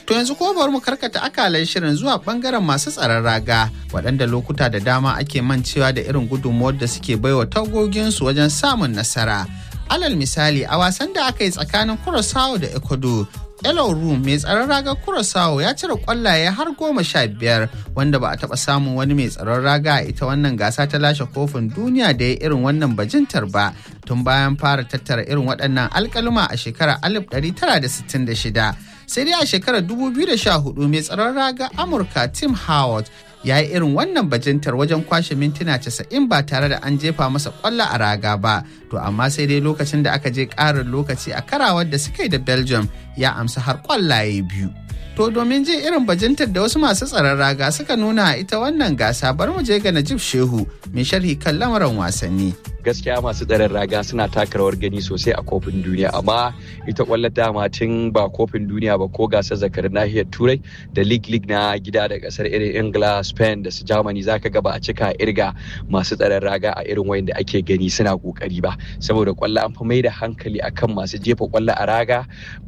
To yanzu ko bari mu karkata akalan shirin zuwa bangaren masu tsaron raga waɗanda lokuta da dama ake mancewa da irin gudunmuwar da suke baiwa tagoginsu wajen samun nasara. Alal misali a wasan da aka yi tsakanin Curaçao da Ecuador Elo Room mai tsaron raga Curaçao ya cire kwallaye har goma sha biyar wanda ba a taɓa samun wani mai tsaron raga a ita wannan gasa ta lashe kofin duniya da ya irin wannan bajintar ba tun bayan fara tattara irin waɗannan alkaluma a shekarar 1966. Sai dai a shekarar 2014 mai tsaron raga Amurka Tim Howard ya yi irin wannan bajintar wajen kwashe mintuna 90 ba tare da an jefa masa kwallo a raga ba to amma sai dai lokacin da aka je ƙarin lokaci a karawar da suka yi da belgium ya amsa har kwallaye biyu to domin jin irin bajintar da wasu masu tsaron raga suka nuna a ita wannan gasa bar mu je ga najib shehu mai sharhi kan lamarin wasanni gaskiya masu tsaron raga suna taka rawar gani sosai a kofin duniya amma ita kwallo dama tun ba kofin duniya ba ko gasar zakarin nahiyar turai da league league na gida da kasar irin ingila spain da su germany zaka ga ba a cika irga masu tsaron raga a irin wayan da ake gani suna kokari ba saboda kwallo an fi mai da hankali akan masu jefa kwallo a raga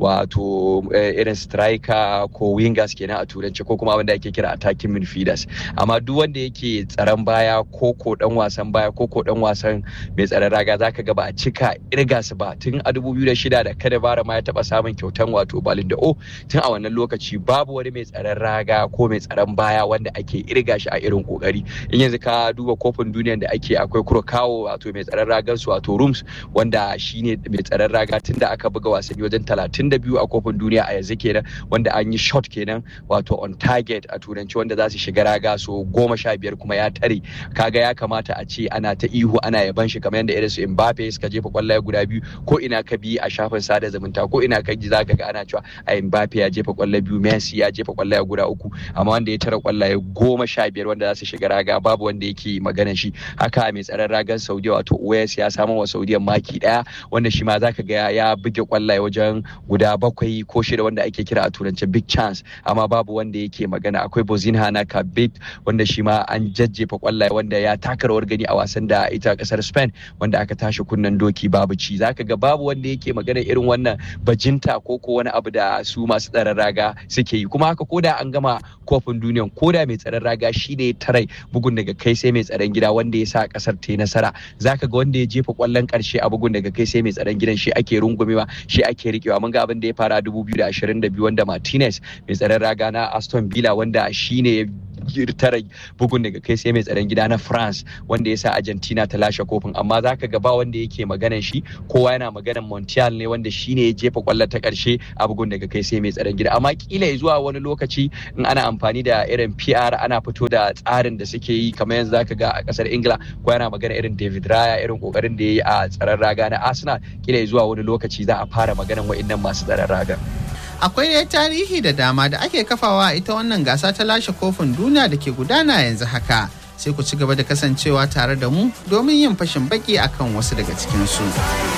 wato irin striker ko wingers kenan a turanci ko kuma wanda ake kira attacking midfielders amma duk wanda yake tsaron baya ko ko dan wasan baya ko ko dan wasan mai tsaron raga zaka ga ba a cika irga su ba tun a 2006 da kada bara ma ya taba samun kyautan wato balin da o tun a wannan lokaci babu wani mai tsaron raga ko mai tsaron baya wanda ake irga shi a irin kokari in yanzu ka duba kofin duniya da ake akwai kawo wato mai tsaron ragar su wato rooms wanda shine mai tsaron raga tun da aka buga wasanni wajen 32 a kofin duniya a yanzu kenan wanda an yi shot kenan wato on target a turanci wanda za su shiga raga so goma sha biyar kuma ya tare kaga ya kamata a ce ana ta ihu ana yaban shi kamar yadda irin su Mbappe suka jefa kwallaye guda biyu ko ina ka bi a shafin sada zumunta ko ina ka ji zaka ga ana cewa a Mbappe ya jefa kwallaye biyu Messi ya jefa kwallaye guda uku amma wanda ya tara kwallaye goma sha biyar wanda za su shiga raga babu wanda yake magana shi haka mai tsaron ragan Saudiya wato Uwais ya samu wa Saudiya maki daya wanda shi ma zaka ga ya buge kwallaye wajen guda bakwai ko shida wanda ake kira a turance big chance amma babu wanda yake magana akwai Bozinha na Kabit wanda shi ma an jajjefa kwallaye wanda ya taka rawar gani a wasan da ita kasar Spain wanda aka tashi kunnen doki babu ci zaka ga babu wanda yake magana irin wannan bajinta ko ko wani abu da su masu tsaron raga suke yi kuma haka koda an gama kofin duniya koda mai tsaron raga shine tarai bugun daga kai sai mai tsaron gida wanda ya sa kasar ta yi nasara zaka ga wanda ya jefa kwallon karshe a bugun daga kai sai mai tsaron gidan shi ake rungumewa shi ake rikewa mun ga abin da ya fara 2022 wanda Martinez mai tsaron raga na Aston Villa wanda shine tara bugun daga kai sai mai tsaron gida na France wanda ya sa Argentina ta lashe kofin amma zaka ga ba wanda yake maganan shi kowa yana maganan Montiel ne wanda shine ya jefa kwallo ta karshe a bugun daga kai sai mai tsaron gida amma kila zuwa wani lokaci in ana amfani da irin PR ana fito da tsarin da suke yi kamar yanzu zaka ga a kasar Ingila ko yana magana irin David Raya irin kokarin da ya yi a tsaron raga na Arsenal kila zuwa wani lokaci za a fara maganan wa'annan masu tsaron raga. akwai dai tarihi da dama da ake kafawa ita wannan gasa ta lashe kofin duniya da ke gudana yanzu haka sai ku ci gaba da kasancewa tare da mu domin yin fashin baki akan wasu daga cikinsu.